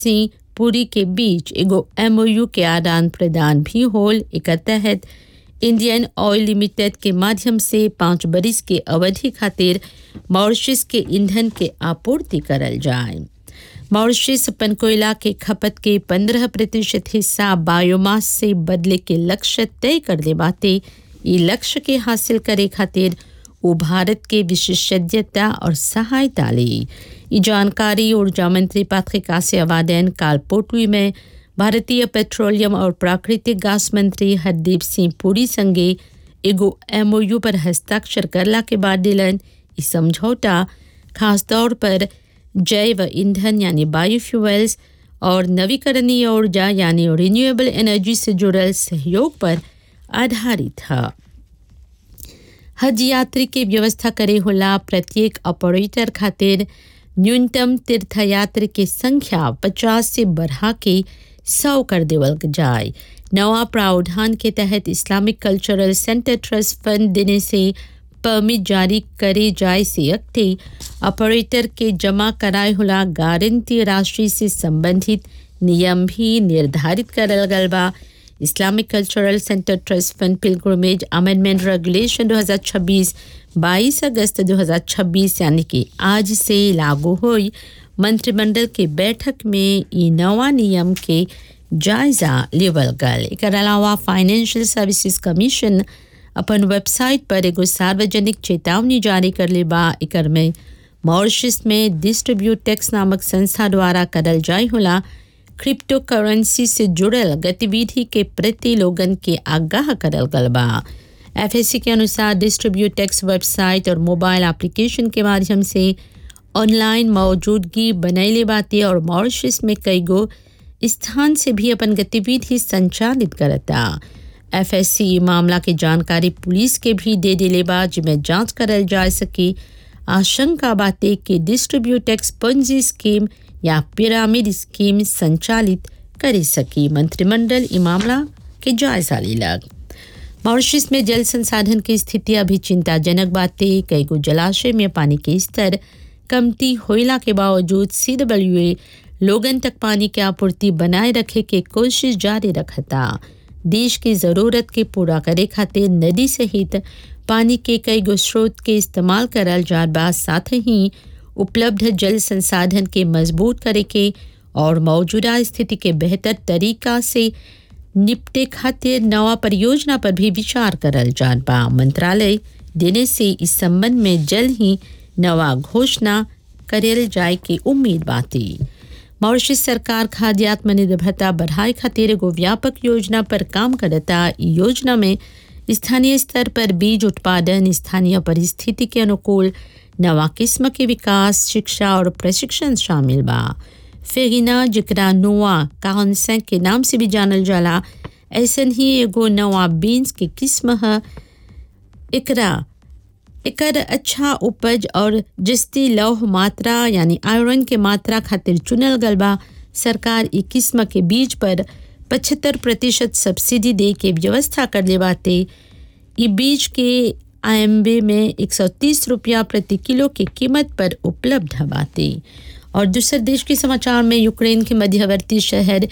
सिंह पुरी के बीच एगो एमओयू के आदान प्रदान भी होल एकर तहत इंडियन ऑयल लिमिटेड के माध्यम से पाँच बरिस के अवधि खातिर मॉरिशस के ईंधन के आपूर्ति करल जाए मॉरिशस अपन कोयला के खपत के पंद्रह प्रतिशत हिस्सा बायोमास से बदले के लक्ष्य तय कर दे बाते ई लक्ष्य के हासिल करे खातिर वो भारत के विशेषज्ञता और सहायता ली ये जानकारी ऊर्जा मंत्री पात्रिक आसियावादन काल पोटवी में भारतीय पेट्रोलियम और प्राकृतिक गैस मंत्री हरदीप सिंह पुरी संगे एगो एमओयू पर हस्ताक्षर करला के बाद दिलन ई समझौता खासतौर पर जैव ईंधन यानी बायोफ्यूल्स और नवीकरणीय ऊर्जा यानी रिन्यूएबल एनर्जी से जुड़ल सहयोग पर आधारित है हज यात्री के व्यवस्था करे होला प्रत्येक ऑपरेटर खातिर न्यूनतम तीर्थयात्री की संख्या 50 से बढ़ा के 100 कर देवल जाए नवा प्रावधान के तहत Islamic cultural centre trust fund देने से परमिट जारी करे जाए से अगते ऑपरेटर के जमा कराए होला गारंटी राशि से संबंधित नियम भी निर्धारित करल गल बा Islamic cultural centre trust fund pilgrimage amendment regulation 2026 22 अगस्त 2026 यानी कि आज से लागू हुई मंत्रिमंडल के बैठक में ई नवा नियम के जायजा लेवल गल एक अलावा फाइनेंशियल सर्विसेज कमीशन अपन वेबसाइट पर एगो सार्वजनिक चेतावनी जारी कर ले बा एकर में मॉरिशस में डिस्ट्रीब्यूट टैक्स नामक संस्था द्वारा करल जाय होला क्रिप्टो करेंसी से जुड़ल गतिविधि के प्रति लोगन के आगाह करल गल बा एफएससी के अनुसार डिस्ट्रीब्यूट टैक्स वेबसाइट और मोबाइल एप्लीकेशन के माध्यम से ऑनलाइन मौजूदगी बनैले बाते और मॉरिशस में कई गो स्थान से भी अपन गतिविधि संचालित करता एफएससी मामला के जानकारी पुलिस के भी दे दिले बा जिसमें जांच करल जा सके आशंका बाते कि डिस्ट्रीब्यूट टैक्स पंजी स्कीम या पिरामिड स्कीम संचालित कर सकी मंत्रिमंडल ई मामला के जायजा लेलक मॉरिशस में जल संसाधन की स्थिति अभी चिंताजनक बातें कई गो जलाशय में पानी के स्तर कमती होइला के बावजूद सी लोगन तक पानी के आपूर्ति बनाए रखे के कोशिश जारी रखता देश की ज़रूरत के पूरा करे खातिर नदी सहित पानी के कई गो स्रोत के इस्तेमाल करल जात बा साथ ही उपलब्ध जल संसाधन के मजबूत करे के और मौजूदा स्थिति के बेहतर तरीका से निपटे खातिर नवा परियोजना पर भी विचार करल जात बा मंत्रालय देने से इस संबंध में जल्द ही नवा घोषणा करेल जाए की उम्मीद बाती मॉरिशस सरकार खाद्य आत्मनिर्भरता बढ़ाए खातिर एगो व्यापक योजना पर काम करता ई योजना में स्थानीय स्तर पर बीज उत्पादन स्थानीय परिस्थिति के अनुकूल नवा किस्म के विकास शिक्षा और प्रशिक्षण शामिल बा फेगिना जिकरा नोआ काउंसें के नाम से भी जानल जाला ऐसन ही एगो नवा बीन्स के किस्म है एकरा एकर अच्छा उपज और जस्ती लौह मात्रा यानी आयरन के मात्रा खातिर चुनल गल बा सरकार ई किस्म के बीज पर पचहत्तर प्रतिशत सब्सिडी दे के व्यवस्था कर ले बाते ई बीज के आयम्बे में 130 रुपया प्रति किलो की कीमत पर उपलब्ध बाते और दूसरे देश के समाचार में यूक्रेन के मध्यवर्ती शहर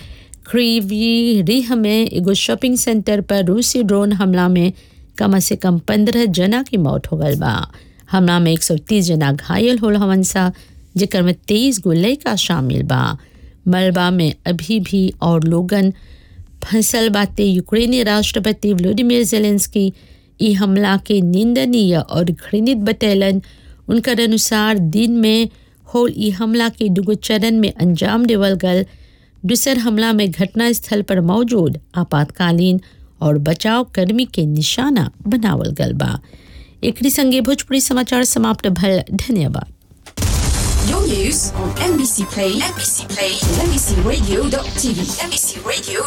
क्रीवी रिह में एगो शॉपिंग सेंटर पर रूसी ड्रोन हमला में कम से कम पंद्रह जना की मौत हो गल बा हमला में 130 जना घायल होल हवन सा जेकर में तेईस गो लड़का शामिल बा मलबा में अभी भी और लोगन फंसल बाते यूक्रेनी राष्ट्रपति व्लादिमीर जेलेंस्की ई हमला के निंदनीय और घृणित बतैलन उनकर अनुसार दिन में होल ई हमला के दुगो चरण में अंजाम देवल गल दूसर हमला में घटनास्थल पर मौजूद आपातकालीन और बचाव कर्मी के निशाना बनावल गल बा एकरी संगे भोजपुरी समाचार समाप्त भल धन्यवाद Your news on NBC Play, NBC Play, NBCRadio.tv, NBCRadio.tv.